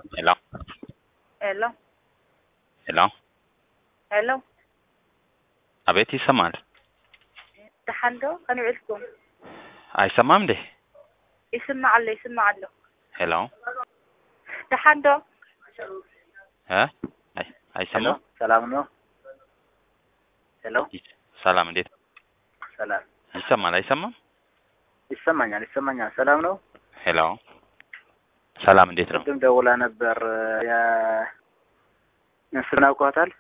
Hello? Hello? Hello? Hello? አቤት ይሰማል። ደሓን ዶ ከመይ ኢልኩም አይሰማም እንዴ? ይስማዕ ኣሎ ይስማዕ ኣሎ ሄሎ ደሓን ዶ እ አይ- አይሰማም። ሰላም ነው። ሄሎ ሰላም እንዴት ሰላም ይሰማል? አይሰማም? ይሰማኛል፣ ይሰማኛል። ሰላም ነው። ሄሎ ሰላም እንዴት ነው? ቅድም ደውላ ነበር። ስምን አውቀዋታል?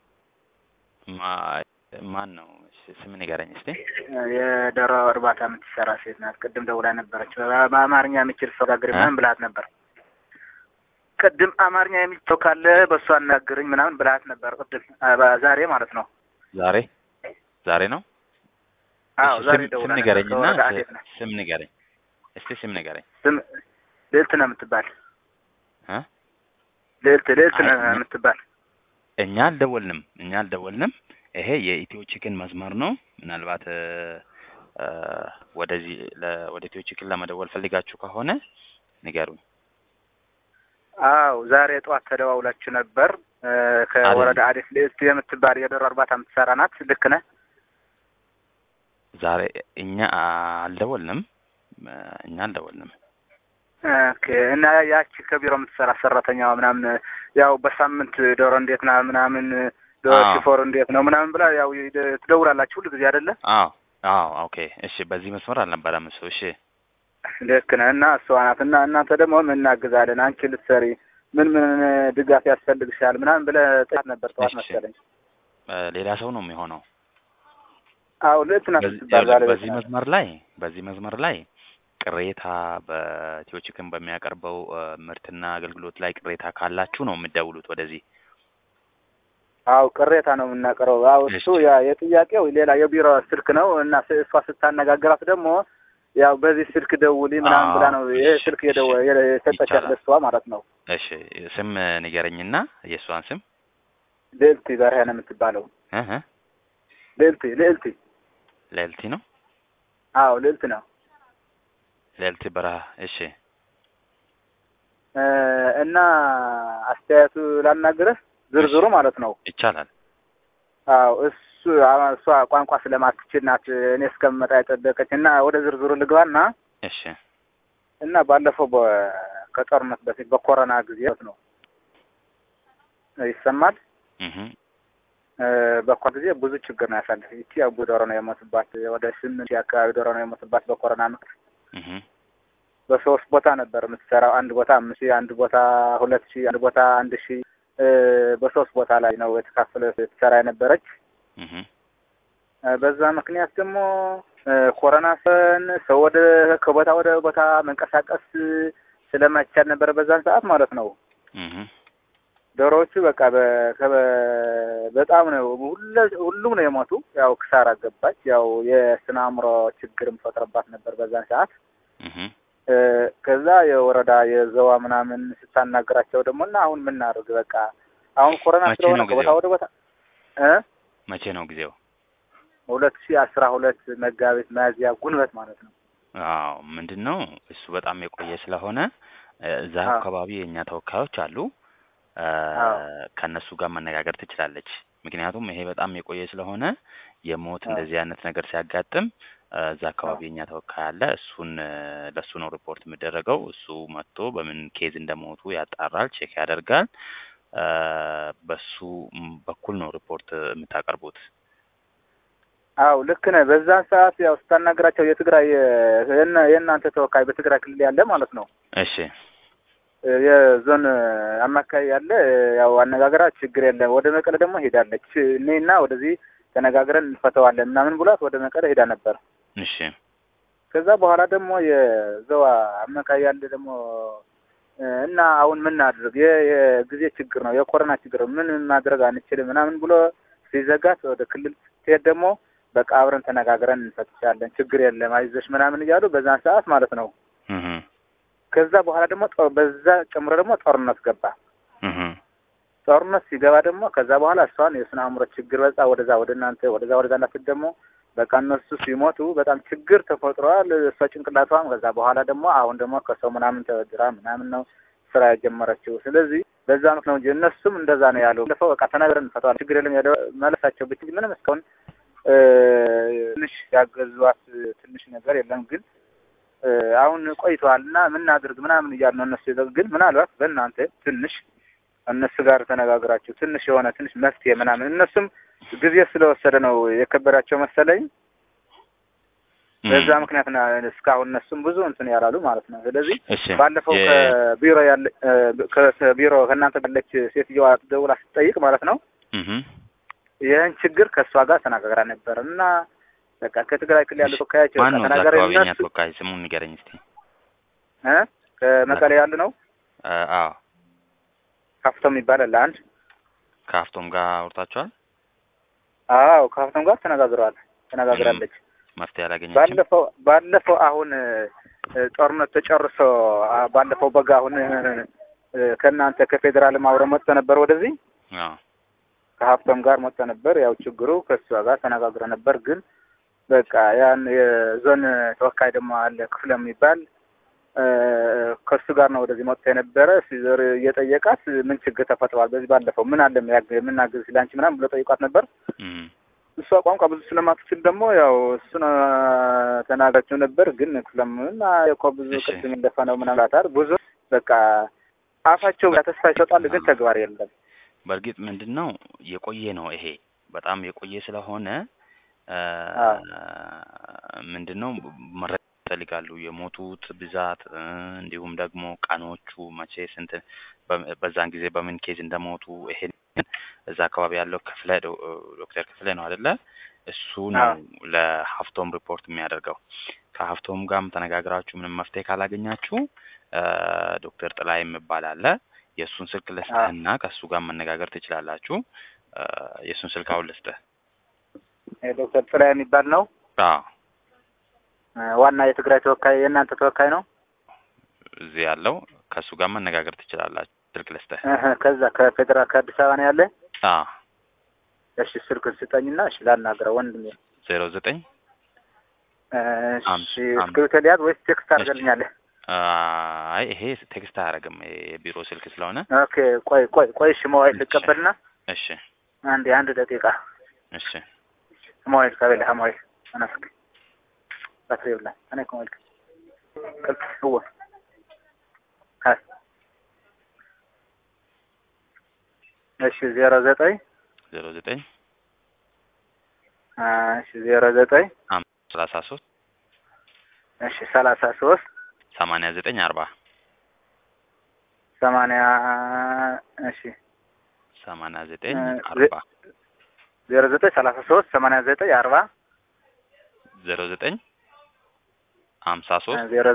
ማ- ማን ነው? እሺ፣ ስም ንገረኝ እስቲ። የዶሮ እርባታ የምትሰራ ሴት ናት። ቅድም ደውላ ነበረች። በ- በአማርኛ የምችል ሰው ጋግሪ እ? ምናምን ብላት ነበር። ቅድም አማርኛ የሚችል ሰው ካለ በእሱ አናግርኝ ምናምን ብላት ነበር። ቅድም አ- በ- ዛሬ ማለት ነው። ዛሬ ዛሬ ነው? አዎ እሺ፣ ዛሬ ስም- ደውላ ስም ነበር። ንገረኝና ከወረዳ አዴት ናት። ስም ንገረኝ እስቲ ስም ንገረኝ። ስም ልዕልት ነው የምትባል። እ? ልዕልት ልዕልት አይ፣ ነው እኛ- የምትባል። እኛ አልደወልንም፣ እኛ አልደወልንም። ይሄ የኢትዮ ቺክን መስመር ነው። ምናልባት እ፣ እ፣ ወደዚህ ለ- ወደ ኢትዮ ቺክን ለመደወል ፈልጋችሁ ከሆነ ንገሩኝ። አዎ ዛሬ ጠዋት ተደዋውላችሁ ነበር። እ፣ ከወረዳ አዴት ልዕልት የምትባል የዶሮ እርባታ የምትሰራ ናት። ልክ ነህ? ዛሬ እኛ አልደወልንም፣ እ፣ እኛ አልደወልንም። ኦኬ። እና ያቺ ከቢሮ የምትሰራ ሰራተኛዋ ምናምን ያው በሳምንት ዶሮ እንዴት ና ምናምን ዶሮ አዎ። ሽፎር እንዴት ነው ምናምን ብላ ያው ይ- ትደውላላችሁ ሁሉ ጊዜ አይደለ? አዎ አዎ፣ ኦኬ እሺ። በዚህ መስመር አልነበረም እሱ። እሺ ልክ ነህ። እና እሷ ናት። እና እናንተ ደግሞ ምን እናግዛለን፣ አንቺ ልትሰሪ ምን ምን ድጋፍ ያስፈልግሻል ምናምን ብለህ ጥያት ነበር ጠዋት እሺ። መሰለኝ። እ፣ ሌላ ሰው ነው የሚሆነው። አዎ ልዕልት ናት በዚህ ስትባል ዛሬ በዚህ መስመር ላይ በዚህ መስመር ላይ ቅሬታ በኢትዮ ቺክን በሚያቀርበው እ፣ ምርትና አገልግሎት ላይ ቅሬታ ካላችሁ ነው የምትደውሉት ወደዚህ። አው ቅሬታ ነው የምናቀርበው። አው እሱ እሺ። ያ የጥያቄው ሌላ የቢሮ ስልክ ነው እና ስ- እሷ ስታነጋግራት ደግሞ ያው በዚህ ስልክ ደውሊ ምናምን ብላ ነው ይሄ እሺ፣ ስልክ የደወ የ- የሰጠቻት ይቻላል። ለሷ ማለት ነው። እሺ ስም ንገረኝና የእሷን ስም ልዕልቲ በርሄ ነው የምትባለው። እህ እ፣ ልዕልቲ ልዕልቲ ልዕልቲ ነው አዎ ልዕልት ነው ልዕልቲ በረሃ። እሺ እ፣ እና አስተያየቱ ላናግርህ ዝርዝሩ ማለት ነው። ይቻላል። አዎ እሱ አ- እሷ ቋንቋ ስለማትችል ናት እኔ እስከምመጣ የጠበቀች እና ወደ ዝርዝሩ ልግባና እሺ እና ባለፈው በ- ከጦርነት በፊት በኮሮና ጊዜ ነው ይሰማል እህ እ፣ በኮሮና ጊዜ ብዙ ችግር ነው ያሳለፈ። ይቺ ያው ብዙ ዶሮ ነው የሞትባት። ወደ ስምንት ሺህ አካባቢ ዶሮ ነው የሞትባት በኮሮና ምክንያት። እህ በሶስት ቦታ ነበር የምትሰራው። አንድ ቦታ አምስት ሺህ አንድ ቦታ ሁለት ሺህ አንድ ቦታ አንድ ሺህ እ፣ በሶስት ቦታ ላይ ነው የተካፈለ ትሰራ የነበረች። እህ እ፣ በዛ ምክንያት ደግሞ እ፣ ኮሮና ሰን ሰው ወደ ከቦታ ወደ ቦታ መንቀሳቀስ ስለማይቻል ነበር በዛን ሰዓት ማለት ነው። እህ ዶሮዎቹ በቃ በ- ከበ- በጣም ነው ሁለ- ሁሉም ነው የሞቱ። ያው ክሳራ ገባች። ያው የስነ አእምሮ ችግርም ፈጥረባት ነበር በዛን ሰዓት። እህ እ፣ ከዛ የወረዳ የዘዋ ምናምን ስታናገራቸው ደግሞ እና አሁን ምናደርግ በቃ አሁን ኮሮና መቼ ስለሆነ ነው ከቦታ ጊዜው? ወደ ቦታ እ መቼ ነው ጊዜው? ሁለት ሺህ አስራ ሁለት መጋቢት መያዝያ ጉንበት ማለት ነው። አዎ ምንድን ነው እሱ በጣም የቆየ ስለሆነ እ፣ እዛ አዎ። አካባቢ የእኛ ተወካዮች አሉ እ፣ አዎ። ከእነሱ ጋር መነጋገር ትችላለች። ምክንያቱም ይሄ በጣም የቆየ ስለሆነ የሞት አዎ። እንደዚህ አይነት ነገር ሲያጋጥም እ፣ እዛ አካባቢ አዎ። የእኛ ተወካይ አለ። እሱን እ፣ ለእሱ ነው ሪፖርት የሚደረገው። እሱ መጥቶ በምን ኬዝ እንደሞቱ ያጣራል፣ ቼክ ያደርጋል። እ፣ በሱ ም በኩል ነው ሪፖርት የምታቀርቡት። አው ልክ ነህ። በዛን ሰዓት ያው ስታናገራቸው የትግራይ የእና- የእናንተ ተወካይ በትግራይ ክልል ያለ ማለት ነው እሺ የዞን አማካይ ያለ ያው አነጋገራ ችግር የለም ወደ መቀለ ደግሞ ሄዳለች እኔና ወደዚህ ተነጋግረን እንፈተዋለን ምናምን ብሏት ወደ መቀለ ሄዳ ነበር። እሺ ከዛ በኋላ ደግሞ የዘዋ አማካይ ያለ ደግሞ እ፣ እና አሁን ምን እናድርግ የ- የጊዜ ችግር ነው የኮሮና ችግር ነው ምን ማድረግ አንችልም ምናምን ብሎ ሲዘጋት ወደ ክልል ስትሄድ ደግሞ በቃ አብረን ተነጋግረን እንፈትሻለን ችግር የለም አይዞሽ ምናምን እያሉ በዛን ሰዓት ማለት ነው። እህ ከዛ በኋላ ደግሞ ጦ- በዛ ጨምሮ ደግሞ ጦርነት ገባ። እህ ጦርነት ሲገባ ደግሞ ከዛ በኋላ እሷን የስነ አእምሮ ችግር በዛ ወደዛ ወደ እናንተ ወደዛ ወደዛ እንዳትል ደግሞ በቃ እነሱ ሲሞቱ በጣም ችግር ተፈጥሯል። እሷ ጭንቅላቷም ከዛ በኋላ ደግሞ አሁን ደግሞ ከሰው ምናምን ተበድራ ምናምን ነው ስራ የጀመረችው። ስለዚህ በዛ ምክንያት ነው እንጂ እነሱም እንደዛ ነው ያሉ። ባለፈው በቃ ተናግረን እንፈተዋለን ችግር የለም ያደ መለሳቸው ብቻ ምንም እስካሁን እ፣ ትንሽ ያገዟት ትንሽ ነገር የለም ግን እ፣ አሁን ቆይተዋል እና ምናድርግ ምናምን እያሉ ነው እነሱ የዘ- ግን ምናልባት በእናንተ ትንሽ እነሱ ጋር ተነጋግራችሁ ትንሽ የሆነ ትንሽ መፍትሄ ምናምን እነሱም ጊዜ ስለወሰደ ነው የከበዳቸው መሰለኝ። በዛ ምክንያት ነው እስካሁን እነሱም ብዙ እንትን ያላሉ ማለት ነው። ስለዚህ እሺ ባለፈው የ- ከቢሮ ያለ እ፣ ከቢሮ ከእናንተ ያለች ሴትዮዋ ደውላ ስትጠይቅ ማለት ነው እህ ይህን ችግር ከእሷ ጋር ተነጋግራ ነበር እና በቃ ከትግራይ ክልል ያሉ ተወካዮች ማን ነው እዛ ተናገረ አካባቢ የኛ እነሱ ተወካይ ስሙን ንገረኝ እስቲ። እ ከመቀሌ ያሉ ነው አ አዎ ካፍቶም ይባላል አንድ ከሀፍቶም ጋር አውርታችኋል? አዎ ካፍቶም ጋር ተነጋግረዋል ተነጋግራለች መፍትሄ አላገኛችም? ባለፈው ባለፈው አሁን እ፣ ጦርነት ተጨርሶ አ፣ ባለፈው በጋ አሁን እ፣ ከእናንተ ከፌዴራልም አብረው መጥቶ ነበር ወደዚህ አዎ ከሀብቶም ጋር መጥቶ ነበር። ያው ችግሩ ከእሷ ጋር ተነጋግረ ነበር። ግን በቃ ያን የዞን ተወካይ ደግሞ አለ ክፍለ የሚባል እ፣ ከእሱ ጋር ነው ወደዚህ መጥቶ የነበረ ሲዞር እየጠየቃት ምን ችግር ተፈጥሯል፣ በዚህ ባለፈው ምን አለ የሚያግ- የምናግዝ ሲላንቺ ምናምን ብሎ ጠይቋት ነበር። እህ እሷ ቋንቋ ብዙ ስለማትችል ደግሞ ያው እሱን ተናጋቸው ነበር። ግን ክፍለምና እኮ ብዙ እሺ። ቅድም እንደፈ ነው ምናምን አላታል ብዙ በቃ አፋቸው ጋር ተስፋ ይሰጣል፣ ግን ተግባር የለም። በእርግጥ ምንድን ነው የቆየ ነው ይሄ በጣም የቆየ ስለሆነ አ፣ አዎ። ምንድን ነው መረጃ ይፈልጋሉ የሞቱት ብዛት እ፣ እንዲሁም ደግሞ ቀኖቹ መቼ ስንት በ- በዛን ጊዜ በምን ኬዝ እንደሞቱ ይሄን እዛ አካባቢ ያለው ክፍለ ዶ- ዶክተር ክፍለ ነው አይደለ እሱ ነው አዎ። ለሀፍቶም ሪፖርት የሚያደርገው ከሀፍቶም ጋርም ተነጋግራችሁ ምንም መፍትሄ ካላገኛችሁ አ፣ ዶክተር ጥላይ የሚባል አለ የእሱን ስልክ ልስጥህና ከእሱ ጋር መነጋገር ትችላላችሁ አ፣ የእሱን ስልክ አሁን ልስጥህ ዶክተር ጥላ የሚባል ነው አዎ እ፣ ዋና የትግራይ ተወካይ የእናንተ ተወካይ ነው። እዚህ ያለው ከእሱ ጋር መነጋገር ትችላላችሁ ስልክ ልስጥህ እህ፣ ከዛ ከፌዴራል ከአዲስ አበባ ነው ያለ። አዎ እሺ ስልክ ስጠኝና እሺ ላናግረው ወንድሜ። ዜሮ ዘጠኝ እሺ አምስት እስክሪብቶ ሊያዝ ወይስ ቴክስት አድርገልኛለህ? አይ ይሄ ቴክስት አያደርግም የቢሮ ስልክ ስለሆነ ኦኬ ቆይ ቆይ ቆይ እሺ ሞባይል ልቀበልና እሺ አንድ አንድ ደቂቃ እሺ ሞባይል ከበለ ሞባይል አናስክ ባትሪ ይብላ እኔ ከሞባይል ቅልጥ هو ሀ እሺ ዜሮ ዘጠኝ ዜሮ ዘጠኝ እሺ ዜሮ ዘጠኝ ሰላሳ ሶስት እሺ ሰላሳ ሶስት ሰማንያ ዘጠኝ አርባ ሰማንያ እሺ ሰማንያ ዘጠኝ እ፣ አርባ ዜሮ ዘጠኝ ሰላሳ ሶስት ሰማንያ ዘጠኝ አርባ ዜሮ ዘጠኝ ሀምሳ ሶስት ዜሮ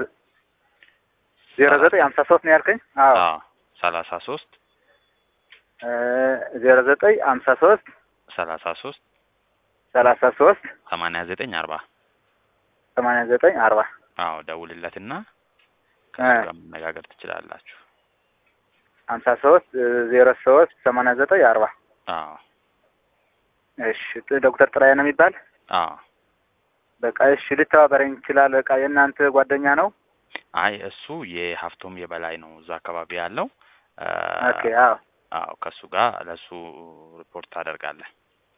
ዜሮ ዘጠኝ ሀምሳ ሶስት ነው ያልከኝ? አዎ አዎ ሰላሳ ሶስት እ፣ ዜሮ ዘጠኝ ሀምሳ ሶስት ሰላሳ ሶስት ሰላሳ ሶስት ሰማንያ ዘጠኝ አርባ ሰማንያ ዘጠኝ አርባ አዎ ደውልለትና እ፣ ከሱ ጋር መነጋገር ትችላላችሁ ሀምሳ ሶስት ዜሮ ሶስት ሰማንያ ዘጠኝ አርባ አዎ እሺ ዶክተር ጥላዬ ነው የሚባል አዎ በቃ እሺ ልተባበረኝ ይችላል በቃ የእናንተ ጓደኛ ነው አይ እሱ የሀፍቶም የበላይ ነው እዛ አካባቢ ያለው አ፣ ኦኬ አዎ አዎ ከእሱ ጋር ለእሱ ሪፖርት ታደርጋለህ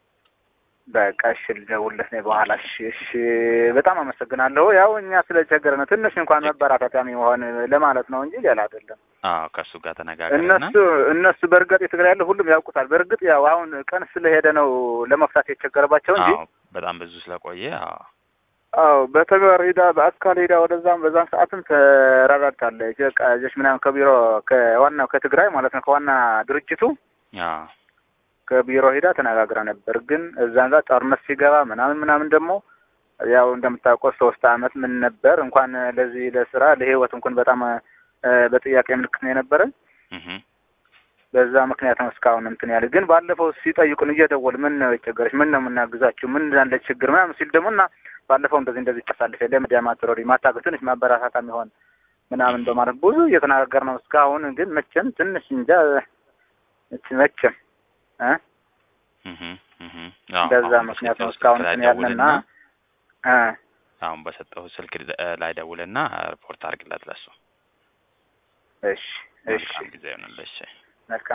በቃ እሺ ልደውልለት ነው በኋላ እሺ እሺ በጣም አመሰግናለሁ ያው እኛ ስለቸገረ ነው ትንሽ እንኳን መበራታታሚ መሆን ለማለት ነው እንጂ ሌላ አይደለም አዎ ከእሱ ጋር ተነጋገርና እነሱ እነሱ በእርግጥ የትግራይ ያለው ሁሉም ያውቁታል በእርግጥ ያው አሁን ቀን ስለሄደ ነው ለመፍታት የቸገረባቸው እንጂ አዎ በጣም ብዙ ስለቆየ አዎ አዎ በተግባር ሄዳ በአካል ሄዳ ወደዛም በዛም ሰዓትም ተረዳድታለች። በቃ ልጆች ምናምን ከቢሮ ከዋናው ከትግራይ ማለት ነው ከዋና ድርጅቱ አዎ ከቢሮ ሄዳ ተነጋግራ ነበር። ግን እዛን ጋር ጦርነት ሲገባ ምናምን ምናምን ደግሞ ያው እንደምታውቀው ሶስት አመት ምን ነበር እንኳን ለዚህ ለስራ ለህይወት እንኳን በጣም እ፣ በጥያቄ ምልክት ነው የነበረ። እህ በዛ ምክንያት ነው እስካሁን እንትን ያለ። ግን ባለፈው ሲጠይቁን እየደወል ምን ነው የቸገረች ምን ነው የምናግዛችሁ ምን እንዳለ ችግር ምናምን ሲል ደግሞ እና ባለፈው እንደዚህ እንደዚህ ታሳልፍ የለ ሚዲያ ማትሮሪ ማታገዝ ትንሽ ማበረታታ የሚሆን ምናምን በማለት ብዙ እየተነጋገር ነው እስካሁን። ግን መቼም ትንሽ እንጃ እች- መቼም እ እህ እህ አዎ በዛ አሁን ምክንያት ነው በሰጠው እስካሁን ስልክ ላይ እንትን ያልንና ደውልና እ አሁን በሰጠው ስልክ እ፣ ላይ ደውልና ሪፖርት አድርግለት ለሱ እሺ እሺ መልካም ጊዜ ይሆንልሽ። መልካም